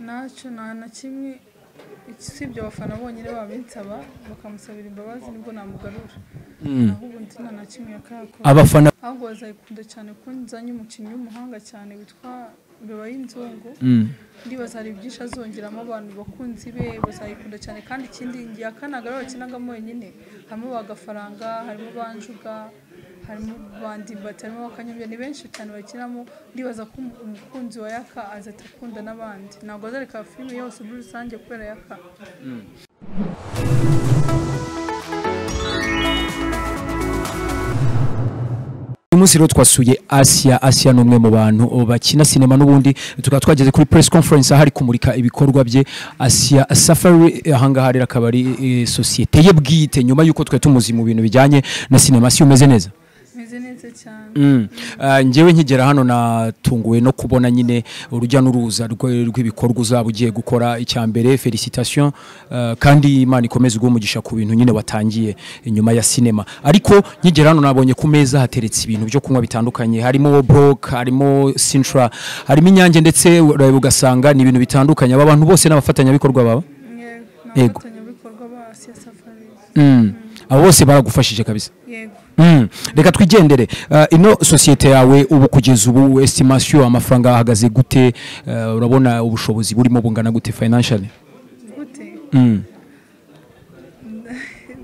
ntacyo nta na kimwe usibye abafana bonyine babinsaba bakamusabira imbabazi nibwo namugarura naho ubu nzi nta na kimwe yakakora abafana ahubwo bazayikunda cyane ko nzanye umukinnyi w'umuhanga cyane witwa Mbeba y'inzungu Mm. ndibaza hari byinshi azongeramo abantu bakunzi be bazayikunda cyane kandi ikindi ngiye akanaga rero bakinagamo wenyine harimo ba gafaranga harimo banjuga harimo bandimbati harimo bakanyobya ni benshi cyane bakinamo ndibaza ko umu- umukunzi wa yaka azahita akunda n'abandi ntabwo azareka filime yose muri rusange kubera yaka uyu munsi rero twasuye asiya asiya ni umwe mu bantu bakina sinema n'ubundi tukaba twageze kuri press conference aho ari kumurika ibikorwa bye asiya safari ahangaha rero akaba ari eh, sosiyete ye bwite nyuma y'uko twari tumuzi mu bintu bijyanye na sinema si umeze neza meze neza cyane Mm. Ah, njyewe nkigera hano natunguwe no kubona nyine urujya n'uruza rw- rw'ibikorwa uzaba ugiye gukora icya mbere felicitation ah, kandi imana ikomeze uguha umugisha ku bintu nyine watangiye nyuma ya sinema ariko nkigera hano nabonye ku meza hateretse ibintu byo kunywa bitandukanye harimo brok harimo sintra harimo inyange ndetse urabe ugasanga ni ibintu bitandukanye aba bantu bose n'abafatanyabikorwa baba Yego, ni Yego. abafatanyabikorwa ba Asia Safari Mm. abo bose baragufashije kabisa yego Mm. reka twigendere Eh, ino sosiyete yawe ubu kugeza ubu estimation amafaranga ahagaze gute Eh, urabona ubushobozi burimo bungana gute financially gute Mm.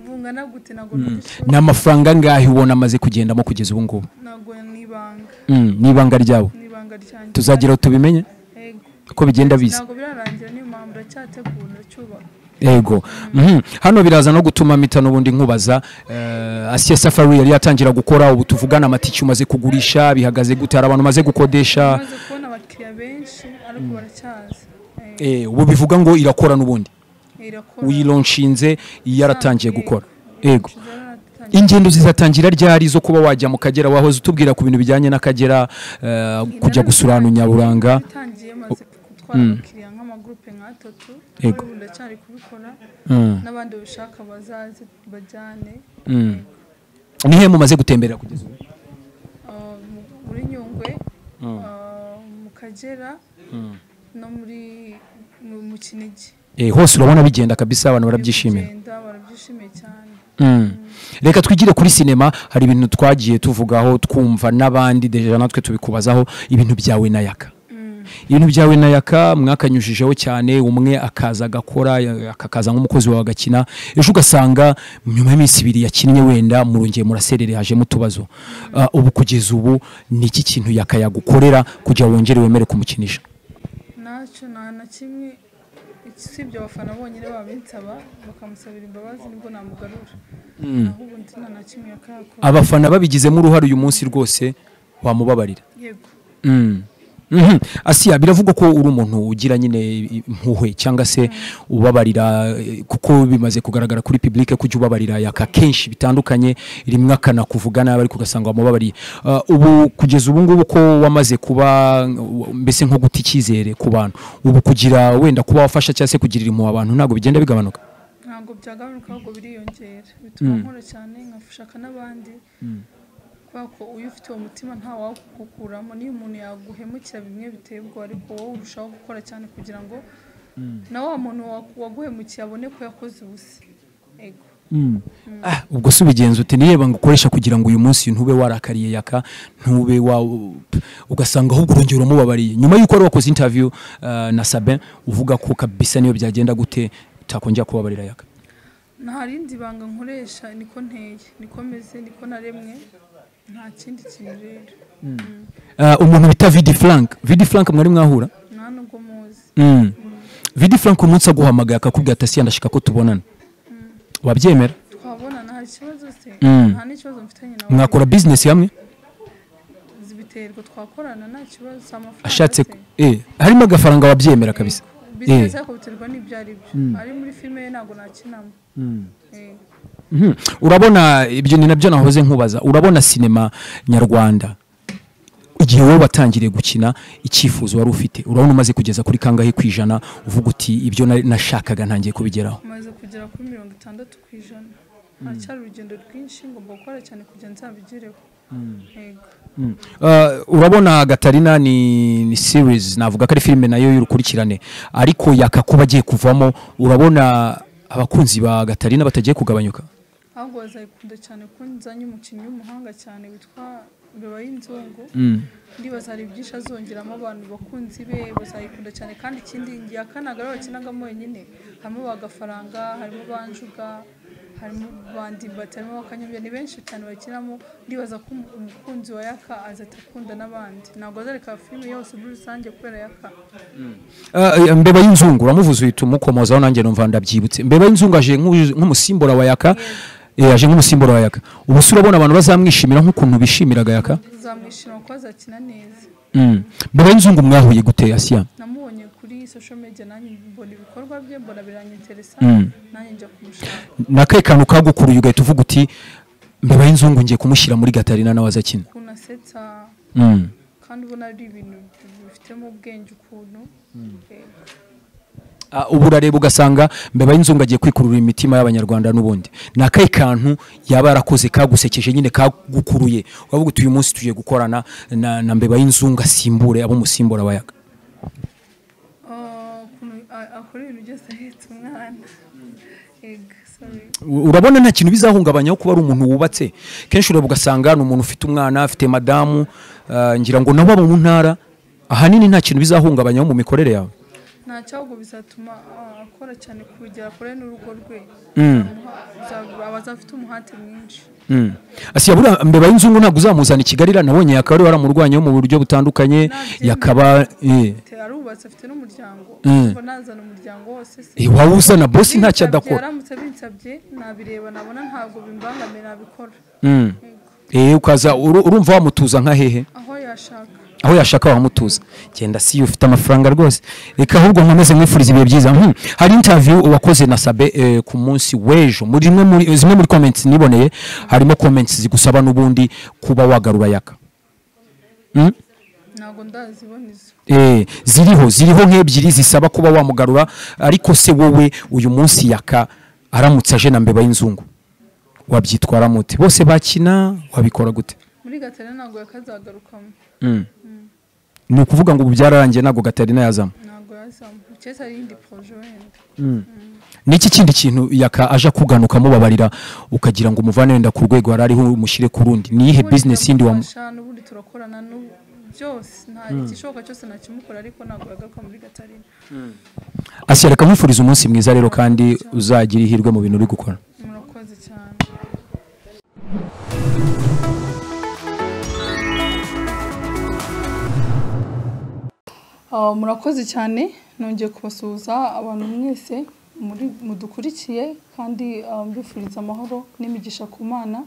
bungana gute ntabwo nabishobora. ni amafaranga angahe ubona amaze kugendamo kugeza ubu ngubu ntabwo ni ibanga Mm, ni ibanga ryabo ni ibanga ryanjye tuzagira tubimenye Yego. uko bigenda biza ntabwo birarangira niyo mpamvu ndacyategura ndacyubaka yego Mhm. hano biraza no gutuma mpita n'ubundi nkubaza eh, asiya safari yari yatangira gukora ubu tuvugana amatike umaze kugurisha bihagaze gute hari abantu umaze gukodesha maze kubona abakiriya benshi ariko baracyaza Eh, Eh, ubu bivuga ngo irakora n'ubundi irakora uyironshinze yaratangiye gukora yego Zaratangiye. ingendo zizatangira ryari zo kuba wajya mu kagera wahoze utubwira ku bintu bijyanye n'akagera eh, kujya gusura ahantu nyaburanga itangiye maze gutwara abakiriya nk'amagurupe nk'atatu Yego. ubu ndacyari kubikora Mm, n'abandi babishaka bazaze bajyane mm. ni he mumaze gutemberera kugeza ubu Ah, mu- muri nyungwe ah, mu kagera no muri mu- mu kinigi Eh, hose urabona bigenda kabisa abantu barabyishimira Kugenda barabyishimiye cyane Mm. reka twigire kuri sinema hari ibintu twagiye tuvugaho twumva n'abandi deja natwe tubikubazaho ibintu byawe na yaka ibintu byawe na yaka mwakanyujijeho cyane umwe akaza agakora ya- akakaza nk'umukozi wawe agakina ejo ugasanga nyuma y'iminsi ibiri yakinnye wenda murongeye muraserere hajemo utubazo Ah, ubu kugeza ubu ni iki kintu yaka yagukorera kugira ngo wongere wemere kumukinisha ntacyo nta na kimwe usibye abafana bonyine babinsaba bakamusabira imbabazi nibwo namugarura naho ubu nzi nta na kimwe yakakora abafana babigizemo uruhare uyu munsi rwose wamubabarira yego Mm. Mhm. asiya biravugwa ko uri umuntu ugira nyine impuhwe cyangwa se ubabarira eh, kuko bimaze kugaragara kuri public kujya ubabarira yaka kenshi bitandukanye rimwe akana kuvugana ariko ugasanga wamubabariye Ah, ubu kugeza ubu ngubu ko wamaze kuba uh, mbese nko guta icyizere ku bantu ubu kugira wenda kuba wafasha cyangwa se kugirira impuhwe abantu ntabwo bigenda bigabanuka ntabwo byagabanuka ahubwo biriyongera bituma nkora cyane nkashaka n'abandi kubera ko iyo ufite uwo mutima nta wagukuramo niyo umuntu yaguhemukira bimwe biteye ubwoba ariko wowe urushaho gukora cyane kugira ngo na wa muntu wa- waguhemukiye abone ko yakoze ubusa Ego. Ah, ubwo si ubigenza uti niyeba ngo ukoresha kugira ngo uyu munsi ntube warakariye yaka ntube wa ugasanga ahubwo urongera umubabariye nyuma y'uko wari wakoze interview ah, na Sabin uvuga ko kabisa niyo byagenda gute utakongera kubabarira yaka nta rindi banga nkoresha niko nteye niko meze niko naremwe nta kindi kintu rero Ah, umuntu bita Vidi Frank Vidi Frank mwari mwahura nta nubwo muzi mm. Vidi Frank umunsi aguhamagaye akakubwira ati asiya ndashaka ko tubonana wabyemera twabonana hari ikibazo se nta n'ikibazo mfitanye nawe mwakora business hamwe zibiterwa twakorana nta kibazo si amafaranga ashatse se. eh harimo agafaranga wabyemera kabisa bizinesi ariko biterwa n'ibyo ari byo ari muri filime ye ntabwo nakinamo Eh, Mhm. urabona ibyo ni nabyo nahoze nkubaza urabona sinema nyarwanda igihe wowe watangiriye gukina icyifuzo wari ufite urabona umaze kugeza kuri kangahe ku ijana uvuga uti ibyo na- nashakaga ntangiye kubigeraho maze kugera kuri mirongo itandatu ku ijana haracyari urugendo rwinshi ngomba gukora cyane kugira ngo nzabigereho Yego. Uh, urabona gatarina ni, ni series navuga ko ari filime nayo y'urukurikirane ariko yakakuba agiye kuvamo urabona abakunzi ba gatarina batagiye kugabanyuka ahubwo bazayikunda cyane ko nzanye umukinnyi w'umuhanga cyane witwa Mbeba y'inzungu ndibaza hari byinshi azongeramo abantu bakunzi be bazayikunda cyane kandi ikindi ya kane gare bakinagamo wenyine harimo ba gafaranga harimo banjuga harimo bandibati harimo bakanyobya ni benshi cyane bakinamo ndibaza ko umu- umukunzi wa yaka azahita akunda n'abandi ntabwo azareka filime yose muri rusange kubera yaka Uh, mbeba y'inzungu uramuvuze uhita umukomozaho nanjye numva ndabyibutse mbeba y'inzungu aje nk'u- nk'umusimbura wa yaka eh, aje nk'umusimbura wa yaka ubu se urabona abantu bazamwishimira nk'ukuntu bishimiraga yaka uzamwishima kuko azakina neza Mm. mbeba y'inzungu mwahuye gute asiya namubonye kuri social media nanjye mbona ibikorwa bye mbona biranyeteresa nanjye njya kumushaka nakaye kantu kagukuruye ugahita uvuga uti mbeba y'inzungu ngiye kumushyira muri gatarina nawe azakina ukuntu asetsa Mm. kandi ubona ari ibintu bifitemo ubwenge ukuntu Yego. Ah, ubu urareba ugasanga mbeba y'inzungu agiye kwikurura imitima y'abanyarwanda n'ubundi ni akahe kantu yaba yarakoze kagusekeje nyine kagukuruye uravuga uti uyu munsi tugiye gukorana na, na mbeba y'inzungu asimbure abo musimbura bayaga Ah, ukuntu a- akora ibintu byose ahetse umwana Yego, sorry. U- urabona nta kintu bizahungabanyaho kuba ari umuntu wubatse kenshi ureba ugasanga ni umuntu ufite umwana afite madamu ah, ngira ngo nabo abo mu ntara ahanini nta kintu bizahungabanyaho mu mikorere yawe nta cyago bizatuma ah, akora cyane ku rugero akore n'urugo rwe Mm. Azamuha- aba azafite umuhate mwinshi Mm. Asiya buriya mbeba y'inzungu ntabwo uzamuzana i Kigali iriya nabonye yakaba ari waramurwanyeho mu buryo butandukanye Ntabyemera. yakaba eh. Te- arubatse afite n'umuryango Mm. Ubwo nazana umuryango wose se Eh, waba uzana bosi Binsabye, ntacyo adakora aramutse binsabye nabireba nabona ntabwo bimbangamira nabikora Mm. Yego. Eh, ukaza uru- urumva wamutuza nka hehe aho yashaka aho yashaka wamutuza genda si ufite amafaranga rwose reka ahubwo nkomeze mwifuriza ibihe byiza Hmm. hari interview wakoze na sabe eh, ku munsi w'ejo muri zimwe muri zimwe muri comments niboneye harimo comments zigusaba n'ubundi kuba wagarura yaka Mm? ntabwo ndaziboneza Eh, ziriho ziriho nk'ebyiri zisaba kuba wamugarura ariko se wowe uyu munsi yaka aramutse aje na mbeba y'inzungu wabyitwara mute bose bakina wabikora gute muri gatare ntabwo yakazagarukamo ni ukuvuga ngo ubu byararangiye ntabwo gatarina yazamo ntabwo yazamo uketse ari iyindi poroje wenda ni iki kindi kintu yaka aje akuganuka amubabarira ukagira ngo umuvane wenda ku rwego yari ariho umushyire ku rundi ni iyihe bizinesi yindi wamu wamufasha n'ubundi turakorana n'ubu byose nta gishoboka cyose nakimukora ariko ntabwo yagaruka muri gatarina asiya reka nkwifuriza umunsi mwiza rero kandi uzagira ihirwe mu bintu uri gukora murakoze cyane Ah, murakoze cyane nongeye kubasuhuza abantu mwese muri mudukurikiye kandi ah, mbifuriza amahoro n'imigisha ku mana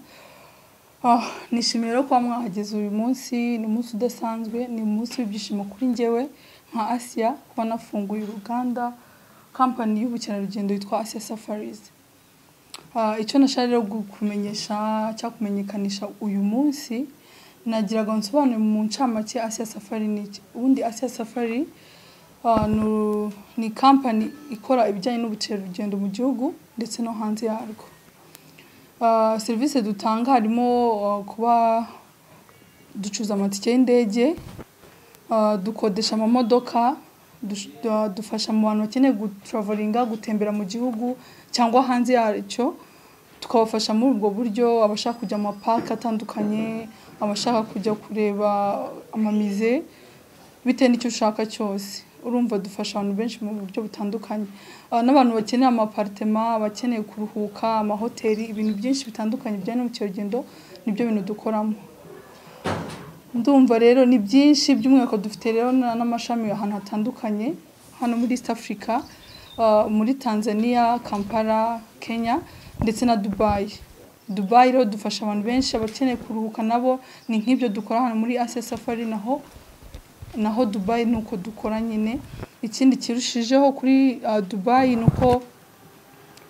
Ah, nishimiye rero kuba mwahageze uyu munsi ni umunsi udasanzwe ni umunsi w'ibyishimo kuri njyewe nka asiya kuba nafunguye uruganda kampani y'ubukerarugendo yitwa asiya safarizi Ah, icyo nashaka rero kumenyesha cyangwa kumenyekanisha uyu munsi nagiraga ngo nsobanure mu ncamake asiya safari ni iki ubundi asiya safari ah, ni- ni kampani ikora ibijyanye n'ubukerarugendo mu gihugu ndetse no hanze yarwo Ah, serivisi dutanga harimo ah, kuba ducuza amatike y'indege ah, dukodesha amamodoka dush- ah, dufasha mu bantu bakeneye gutraveringa gutembera mu gihugu cyangwa hanze yacyo tukabafasha muri ubwo buryo abashaka kujya mu mapaka atandukanye abashaka kujya kureba amamize bitewe n'icyo ushaka cyose urumva dufasha abantu benshi mu buryo butandukanye Ah, n'abantu bakeneye amaparitema abakeneye kuruhuka amahoteli ibintu byinshi bitandukanye bijyanye n'ubukerarugendo nibyo bintu dukoramo ndumva rero ni byinshi by'umwihariko dufite rero na- n'amashami ahantu hatandukanye hano muri east africa uh, muri tanzania kampala kenya ndetse na dubai dubai rero dufasha abantu benshi abakeneye kuruhuka nabo ni nk'ibyo dukora hano muri asia safari naho naho dubai ni uko dukora nyine ikindi kirushijeho kuri uh, dubai ni uko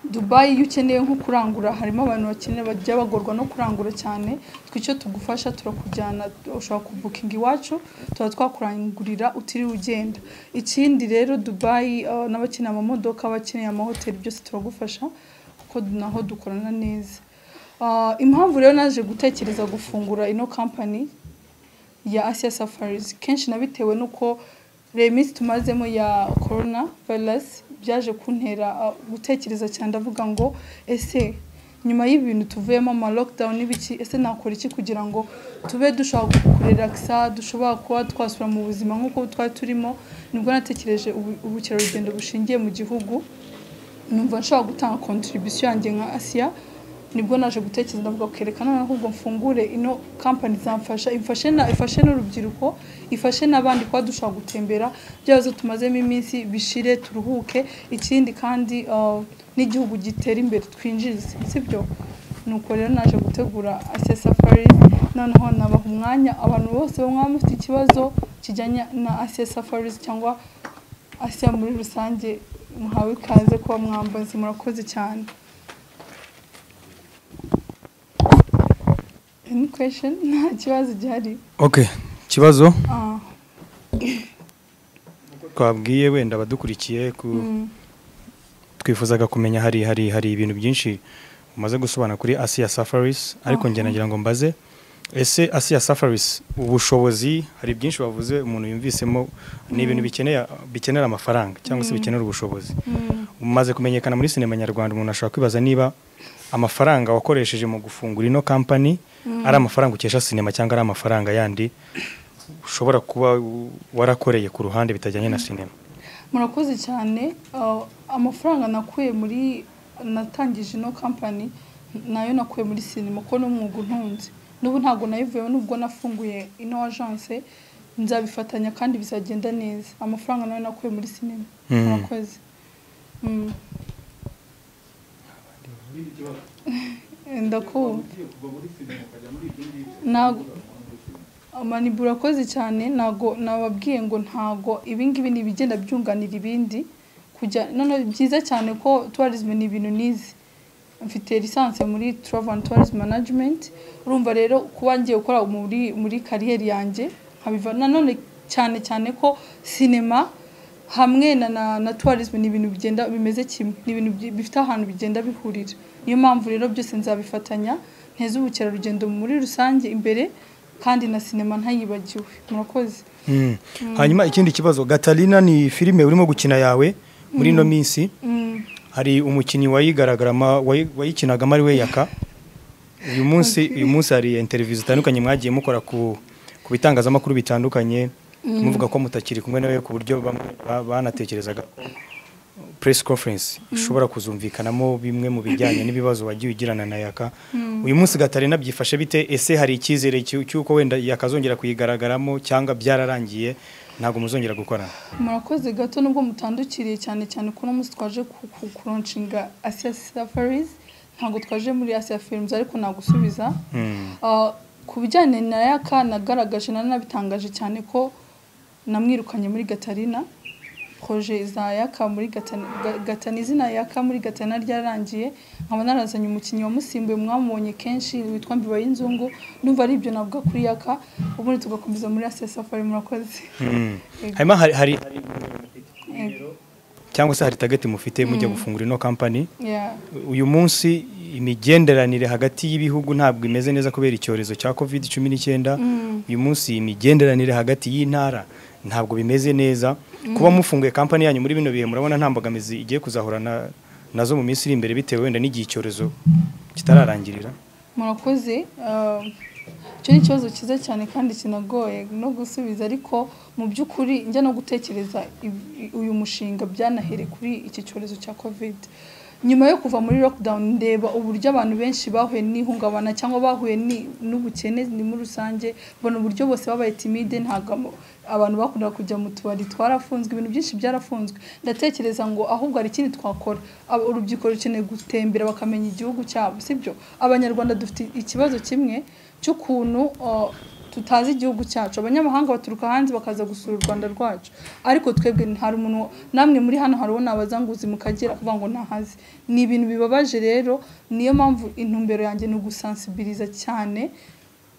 dubayi iyo ukeneye nko kurangura harimo abantu bakeneye bajya bagorwa no kurangura cyane twe icyo tugufasha turakujyana ushobora kubukinga iwacu tuba twakurangurira utiriwe ugenda ikindi rero dubayi ah, n'abakeneye amamodoka abakeneye amahoteli byose turagufasha kuko naho dukorana neza Ah, impamvu rero naje gutekereza gufungura ino kampani ya Asia Safaris kenshi nabitewe nuko reba iminsi tumazemo ya corona virus byaje kuntera ah, gutekereza cyane ndavuga ngo ese nyuma y'ibintu tuvuyemo ama lockdown n'ibiki ese nakora iki kugira ngo tube dushobora kurelakisa dushobora kuba twasubira mu buzima nk'uko twari turimo nibwo natekereje ubu- ubukerarugendo bushingiye mu gihugu numva nshobora gutanga contribution yanjye nka Asia nibwo naje gutekereza ndavuga kereka none ahubwo mfungure ino company zamfasha ifashe na ifashe n'urubyiruko ifashe n'abandi kuba dushobora gutembera byazo tumazemo iminsi bishire turuhuke ikindi kandi uh, n'igihugu gitera imbere twinjize sibyo nuko rero naje gutegura Asia Safari noneho nabaha umwanya abantu bose bamwe mufite ikibazo kijyanye na Asia Safaris cyangwa Asia muri rusange muhawe ikaze kuba mwambazi murakoze cyane Any question? nta kibazo gihari okay ikibazo Ah, twabwiye wenda abadukurikiye ku- twifuzaga kumenya hari hari hari ibintu byinshi umaze gusobanura kuri Asia Safaris ariko njye nagira ngo mbaze ese Asia Safaris ubushobozi hari byinshi bavuze umuntu yumvisemo ni ibintu bikeneye bikenera amafaranga cyangwa se bikenera ubushobozi umaze kumenyekana muri sinema nyarwanda umuntu ashobora kwibaza niba amafaranga wakoresheje mu gufungura ino kampani ari amafaranga ukesha sinema cyangwa ari amafaranga yandi ushobora kuba u- warakoreye ku ruhande bitajyanye na sinema murakoze cyane Ah, amafaranga nakuye muri natangije ino kampani nayo nakuye muri sinema kuko n'umwuga untunze n'ubu ntabwo nayivuyeho nubwo nafunguye ino agence nzabifatanya kandi bizagenda neza amafaranga nayo nakuye muri sinema Mm. murakoze Mm. ndakumva ntabwo amanibura urakoze cyane ntabwo nababwiye ngo ntabwo ibingibi ni ibigenda byunganira ibindi kujya noneho byiza cyane ko tourism ni ibintu nizi mfite lisansi muri travel and tourism management urumva rero kuba ngiye gukora muri muri kariyeri yanjye nkabiva nanone cyane cyane ko sinema hamwe na na, na tourism ni ibintu bigenda bimeze kimwe ni ibintu bi- bifite ahantu bigenda bihurira niyo mpamvu rero byose nzabifatanya nteze ubukerarugendo muri rusange imbere kandi na sinema ntayibagiwe murakoze Mm. hanyuma ikindi kibazo gatarina ni filime urimo gukina yawe muri ino minsi Mm, hari umukinnyi wayigaragarama wayi- wayikinagamo ari we yaka uyu munsi uyu munsi hari interview zitandukanye mwagiye mukora ku ku bitangazamakuru bitandukanye muvuga ko mutakiri kumwe nawe ku buryo bamwe ba- banatekerezaga ko press conference ishobora kuzumvikanamo bimwe mu bijyanye n'ibibazo wagiye ugirana na yaka uyu munsi gatarina byifashe bite ese hari icyizere cy'u- cy'uko wenda yakazongera kuyigaragaramo cyangwa byararangiye ntabwo muzongera gukorana murakoze gato nubwo mutandukiriye cyane cyane ko uno munsi twaje ku- ku- kuronshinga Asia Safaris ntabwo twaje muri Asia Films ariko nagusubiza Mm. Ah, ku bijyanye na yaka nagaragaje nanabitangaje cyane ko namwirukanye muri gatarina proje za yaka muri gatana Ga- gatana izina yaka muri gatana ryarangiye nkaba narazanye umukinnyi wamusimbuye mwamubonye kenshi witwa mbiba y'inzungu ndumva ari ibyo navuga kuri yaka ubundi tugakomeza muri Asia Safari murakoze Mm. Yego. hanyuma hari hari Yego. cyangwa se hari target mufite mujya gufungura ino kampani Yeah. uyu munsi imigenderanire hagati y'ibihugu ntabwo imeze neza kubera icyorezo cya covid cumi n'icyenda uyu munsi imigenderanire hagati y'intara ntabwo bimeze neza kuba mufunguye kampani yanyu muri bino bihe murabona nta mbogamizi igiye kuzahura na- nazo mu minsi iri imbere bitewe wenda n'igihe icyorezo kitararangirira murakoze Ah, icyo ni ikibazo cyiza cyane kandi kinagoye no gusubiza ariko mu by'ukuri njya no gutekereza ibi- uyu mushinga byanahere kuri iki cyorezo cya covid nyuma yo kuva muri lockdown ndeba uburyo abantu benshi bahuye n'ihungabana cyangwa bahuye ni- n'ubukene ni muri rusange mbona uburyo bose babaye timide ntabwo ama- abantu bakundaga kujya mu tubari twarafunzwe ibintu byinshi byarafunzwe ndatekereza ngo ahubwo hari ikindi twakora Aba- urubyiruko rukeneye gutembera bakamenya igihugu cyabo sibyo abanyarwanda dufite ikibazo kimwe cy'ukuntu uh, tutazi igihugu cyacu abanyamahanga baturuka hanze bakaza gusura u rwanda rwacu ariko twebwe hari umuntu namwe muri hano hari uwo nabazanguzi mu kagera kuvuga ngo ntahazi ni ibintu bibabaje rero niyo mpamvu intumbero yanjye ni ugusansibiliza cyane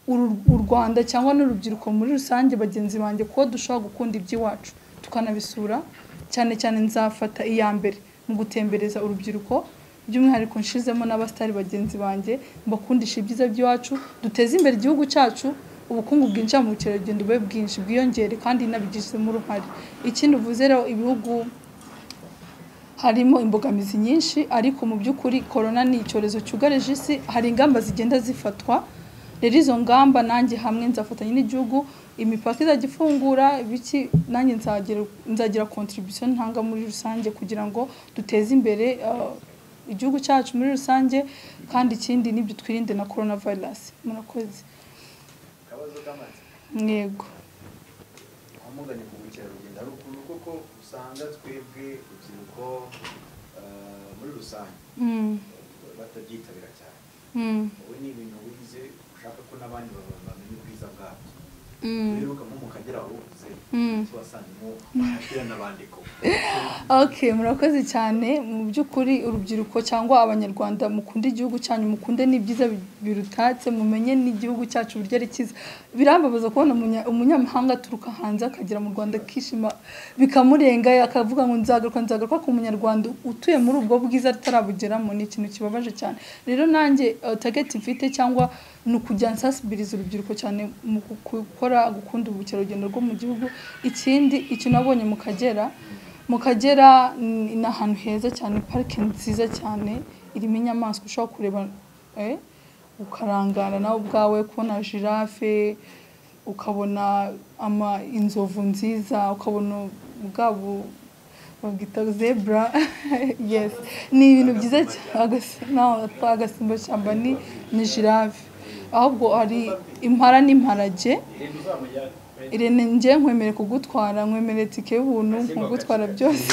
uru- u Rwanda cyangwa n'urubyiruko muri rusange bagenzi banjye kuko dushobora gukunda iby'iwacu tukanabisura cyane cyane nzafata iya mbere mu gutembereza urubyiruko by'umwihariko nshizemo n'abasitari bagenzi banjye mbakundisha ibyiza by'iwacu duteze imbere igihugu cyacu ubukungu bwinjira mu bukerarugendo bube bwinshi bwiyongere kandi inabigizemo uruhare ikindi uvuze rero ibihugu harimo imbogamizi nyinshi ariko mu by'ukuri korona ni icyorezo cyugarije isi hari ingamba zigenda zifatwa rero izo ngamba nanjye hamwe nzafatanya n'igihugu imipaka izajya ifungura biki nanjye nzagira nzagira contribution ntanga muri rusange kugira ngo duteze imbere uh, igihugu cyacu muri rusange kandi ikindi nibyo twirinde na corona virus murakoze mwego amuganye ku bukerarugendo hari ukuntu koko usanga twebwe urubyiruko eh, muri rusange Mm, batabyitabira cyane mm, wowe ni ibintu wize ushaka ko n'abandi baba- bamenya ubwiza bwabyo mm, uheruka nko mu kagera warukuze mm. wasangemo bahashyira n'abandiko Okay, murakoze cyane mu by'ukuri urubyiruko cyangwa abanyarwanda mukunde igihugu cyanyu mukunde n'ibyiza bi- birutatse mumenye n'igihugu cyacu uburyo ari cyiza birambabaza kubona umunya- umunyamahanga aturuka hanze akagera mu rwanda akishima bikamurenga akavuga ngo nzagaruka nzagaruka ku munyarwanda utuye muri ubwo bwiza atarabugeramo ni ikintu kibabaje cyane rero nanjye eh, target mfite cyangwa ni ukujya nsasibiriza urubyiruko cyane mu gukora gukunda ubukerarugendo rwo mu gihugu ikindi icyo nabonye mu kagera mu kagera ni ni ahantu heza cyane parike nziza cyane irimo inyamaswa ushobora kureba eh, ukarangara nawe ubwawe kubona jirafe ukabona ama inzovu nziza ukabona ubwabo babwita zebra yes ni ibintu byiza cyane agasimba shyamba ni ni jirafe ahubwo hari impara n'imparage irene njye nkwemere kugutwara nkwemereye tike y'ubuntu nkugutwara byose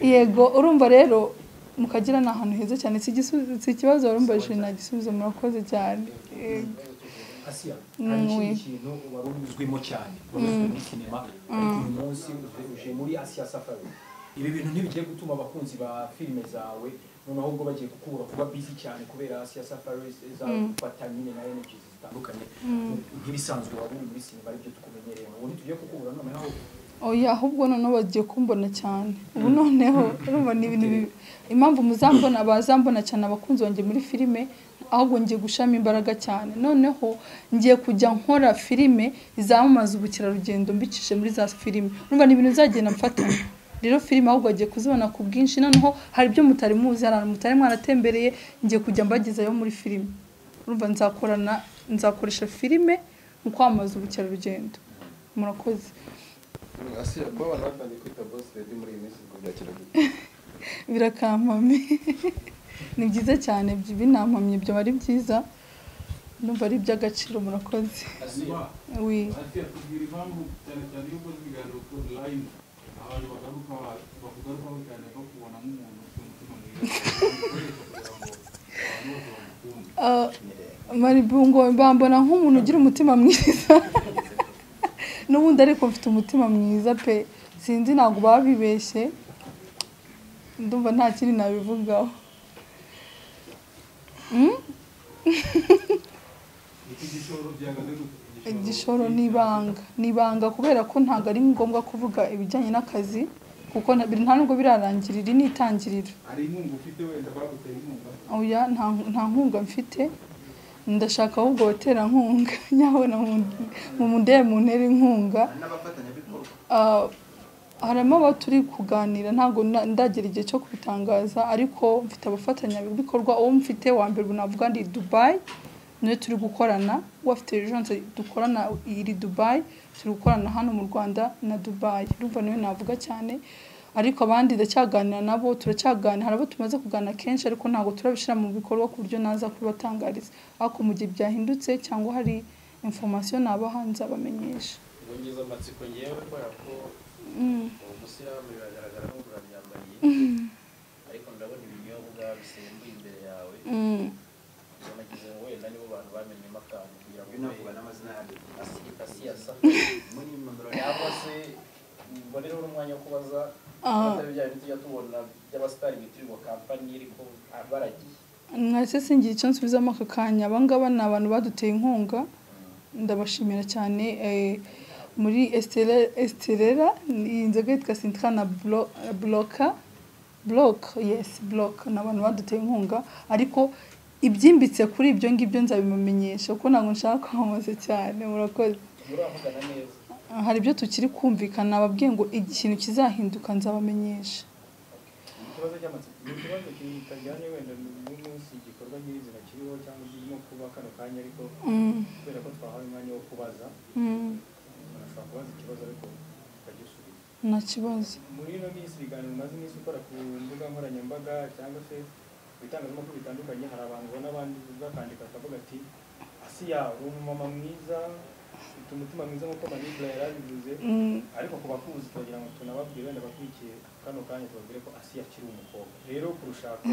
yego urumva rero mu kagera ni ahantu heza cyane si igisubizo- si ikibazo warumbaje nta gisubizo murakoze cyane yego asiya Mm, hari ikindi oui. kintu wari uzwimo cyane wari uzwi muri sinema ariko uyu munsi uzi- uje muri asiya safari ibi bintu ntibigiye gutuma abakunzi ba filime zawe noneho ubwo bagiye kukubura kuba bizi cyane kubera asiya safari zafata nyine na energy zitandukanye nk'ibisanzwe wari uri muri sinema aribyo tukumenyereye ubu ntitugiye kukubura noneho oya ahubwo noneho bagiye kumbona cyane ubu noneho urumva ni ibintu bibi impamvu muzambona bazambona cyane abakunzi banjye muri filime ahubwo ngiye gushiramo imbaraga cyane noneho ngiye kujya nkora filime zamamaza ubukerarugendo mbicishije muri za filime urumva ni ibintu bizagenda mfatanya rero filime ahubwo bagiye kuzibona ku bwinshi noneho hari ibyo mutari muzi hari ahantu mutari mwaratembereye ngiye kujya mbagezayo muri filime urumva nzakorana nzakoresha filime mu kwamamaza ubukerarugendo murakoze Asi kuba abantu batangiye kwita boss lady muri iyi minsi ngo byakiraguye birakampamye ni byiza cyane bi- binampamye byaba ari byiza numva ari iby'agaciro murakoze oui ati atubwira impamvu cyane cyane y'uko ibiganiro kuri online abantu bagaruka bakugarukaho cyane ko kubona nk'umuntu ufite umutima mwiza ukoresha kugira ngo abantu bose bamukunde Ah, maribungo mbambona nk'umuntu ugira umutima mwiza n'ubundi ariko mfite umutima mwiza pe sinzi ntabwo babibeshye ndumva nta kindi nabivugaho Mm? iki gishoro byagaze gute igishoro ni ibanga ni ibanga kubera ko ntabwo ari ngombwa kuvuga ibijyanye n'akazi kuko nta biri- nta nubwo birarangira iri ni itangiriro hari inkunga ufite wenda bagutera inkunga oya nta nta nkunga mfite ndashaka ahubwo abaterankunga nyabona mu- mu mundebe mu ntera inkunga n'abafatanyabikorwa Ah, harimo abo turi kuganira ntabwo na- ndagera igihe cyo kubitangaza ariko mfite abafatanyabikorwa uwo mfite wa mbere ubu navuga ni dubayi niyo turi gukorana uwo afite ejanse dukorana iri dubayi turi gukorana hano mu rwanda na dubayi urumva niyo navuga cyane ariko abandi ndacyaganira nabo turacyaganira hari abo tumaze kuganira kenshi ariko ntabwo turabishyira mu bikorwa ku buryo naza kubibatangariza ariko mu gihe byahindutse cyangwa hari informasiyo nabaha nzabamenyesha ngo ngize amatsiko ngewe kubera ko Mm. uwo musilamu biragaragara nk'ubura ryambariye ariko ndabona ibinyobwa bisembuye imbere yawe Mm. ubwo nagize ngo wenda nibo bantu bamenyemo akantu kugira ngo binavuga mbe n'amazina yabyo asi- asiyasa muri nimero cyangwa se mbonereho n'umwanya wo kubaza Ah. abatari bya bintu tujya tubona by'abasitari bitirirwa kampani ariko baragiye mwese singira icyo nsubizamo aka kanya aba ngaba ni abantu baduteye inkunga ndabashimira cyane eh, muri esiterera iyi nzoga yitwa sintra na Blo- eh, bloka buroke yesi buroke ni abantu baduteye inkunga ariko ibyimbitse kuri ibyo ngibyo nzabimamenyesha kuko ntabwo nshaka kwamamaza cyane murakoze muravugana neza hari ibyo tukiri kumvikana ababwiye ngo ikintu kizahinduka nzabamenyesha ikibazo cy'amatsiko ni ikibazo kitajyanye wenda n'umunsi igikorwa nyirizina kiriho cyangwa kirimo kuba kano kanya ariko Mm, kubera ko twahawe umwanya wo kubaza mm, umuntu ashobora kubaza ikibazo ariko ukagisubiza nta kibazo muri ino minsi ibiganiro umaze iminsi ukora ku mbuga nkoranyambaga cyangwa se ku bitangazamakuru bitandukanye hari abantu ubona abandi bakandika bakavuga ati asiya uri umumama mwiza ufite umutima mwiza nk'uko manibura yari abivuze Mm, ariko ku bakuzi turagira ngo tunababwire wenda bakurikiye kano kanya tubabwire ko asiya akiri umukobwa rero kurushako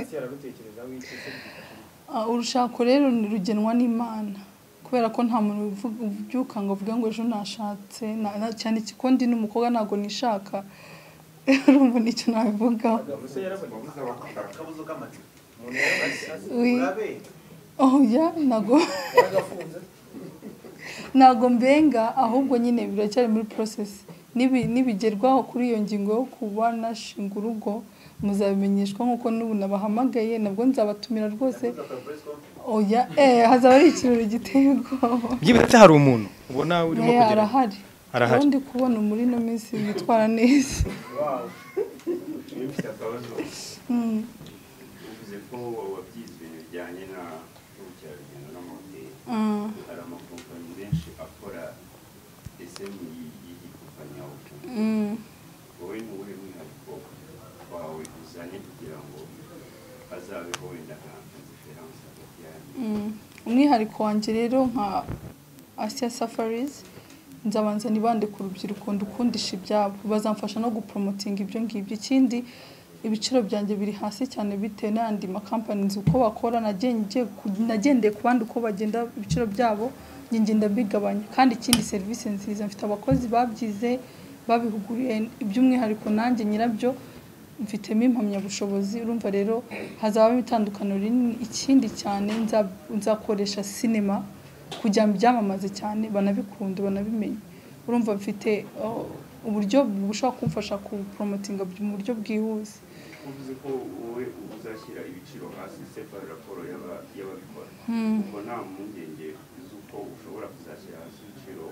asiya ararutekerezaho iki se byifashe bite? ah, urushako rero ni- rugenwa n'imana kubera ko nta muntu uvuga- ubyuka ngo avuge ngo ejo nashatse na- na- cyane ko ndi n'umukobwa ntabwo nishaka urumva nicyo nabivugaho ubuse yarabonetse akabuzo k'amatsiko umuntu yarabonetse Asiya Oui. urabe oya ntago yaragafunze ntago mbenga ahubwo nyine biracyari muri process Nibi- nibigerwaho kuri iyo ngingo yo kuba nashinga urugo muzabimenyeshwa nk'uko n'ubu nabahamagaye nabwo nzabatumira rwose oya eh hazaba ari ikirori giteye ubwoba byibuze hari umuntu ubona urimo Eh, kugera arahari Arahari. ubundi kubona muri ino minsi yitwara neza Iyo mfite akabazo Mm, uvuze ko wabyize bijyanye na ubukerarugendo n'amahoteli ah, hari amakompanyi menshi akora esemu y'igikompanyabukungu mm. wowe ni uwuhe mwihariko wawe uzanye kugira ngo hazabeho wenda nka nka diferanse hagati yanyu Mm. umwihariko wanjye rero nka asiya safarizi nzabanza nibande ku rubyiruko ndukundisha ibyabo bazamfasha no gupromotinga ibyo ngibyo ikindi ibiciro byanjye biri hasi cyane bitewe n'ayandi makampani nzi uko bakora nagen- ngiye ku- nagendeye ku bandi uko bagenda ibiciro byabo njye ngenda mbigabanya kandi ikindi serivisi nziza mfite abakozi babyize babihuguriye iby'umwihariko nanjye nyirabyo mfitemo impamyabushobozi urumva rero hazabamo itandukaniro rinini ikindi cyane nza- nzakoresha sinema kugira ngo byamamaze cyane banabikunde banabimenye urumva mfite oh, uburyo bushobora kumfasha kuporomotinga mu buryo bwihuse uvuze ko wowe uzashyira ibiciro hasi sepa raporo y'aba- y'ababikora ubwo nta mpungenge z'uko ushobora kuzashyira hasi ibiciro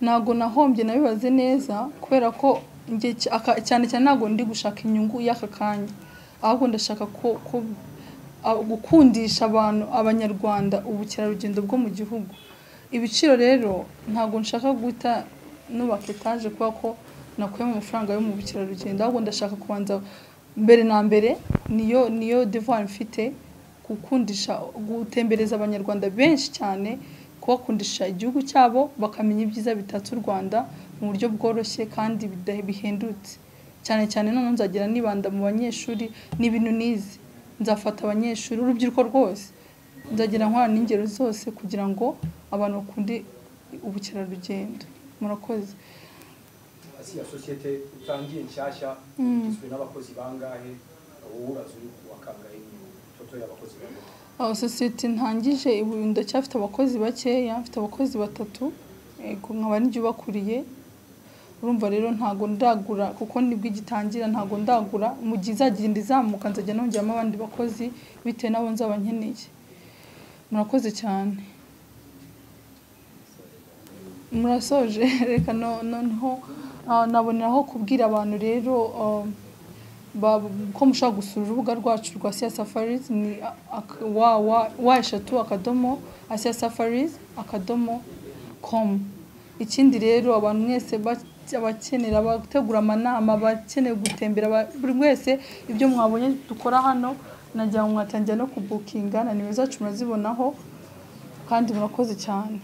ntabwo nahombye nabibaze neza kubera ko njye cy- aka- cyane cyane ntabwo ndi gushaka inyungu y'aka kanya ahubwo ndashaka ko ko a- gukundisha abantu abanyarwanda ubukerarugendo bwo mu gihugu ibiciro rero ntabwo nshaka guhita nubaka etaje kubera ko nakuyemo amafaranga yo mu bukerarugendo ahubwo ndashaka kubanza mbere na mbere niyo niyo devoir mfite gukundisha gutembereza abanyarwanda benshi cyane kubakundisha igihugu cyabo bakamenya ibyiza bitatse u Rwanda mu buryo bworoshye kandi bida- bihendutse cyane cyane none nzagira nibanda mu banyeshuri n'ibintu nize nzafata abanyeshuri urubyiruko rwose nzagira nkora n'ingero zose kugira ngo abantu bakunde ubukerarugendo murakoze asiya sosiyete utangiye nshyashya Mm. igizwe n'abakozi bangahe wowe uraza uri wakangahe ni toto y'abakozi bangahe aho sosiyete ntangije ubu ndacyafite abakozi bakeya mfite abakozi batatu yego nkaba n'ibyo ubakuriye urumva rero ntabwo ndagura kuko nibwo igitangira ntabwo ndagura mu gihe izagenda izamuka nzajya nongeramo abandi bakozi bitewe n'abo nzaba nkeneye murakoze cyane murasoje reka no- noneho ah, naboneraho kubwira abantu rero ah, ba- ko mushobora gusura urubuga rwacu rwa Asia Safaris ni ak- wa wa- wa eshatu akadomo Asia Safaris akadomo com ikindi rero abantu mwese ba- abakenera abategura amanama abakeneye gutembera ba- buri wese ibyo mwabonye dukora hano nagira ngo mwatangira no kubukinga na nimero zacu murazibonaho kandi murakoze cyane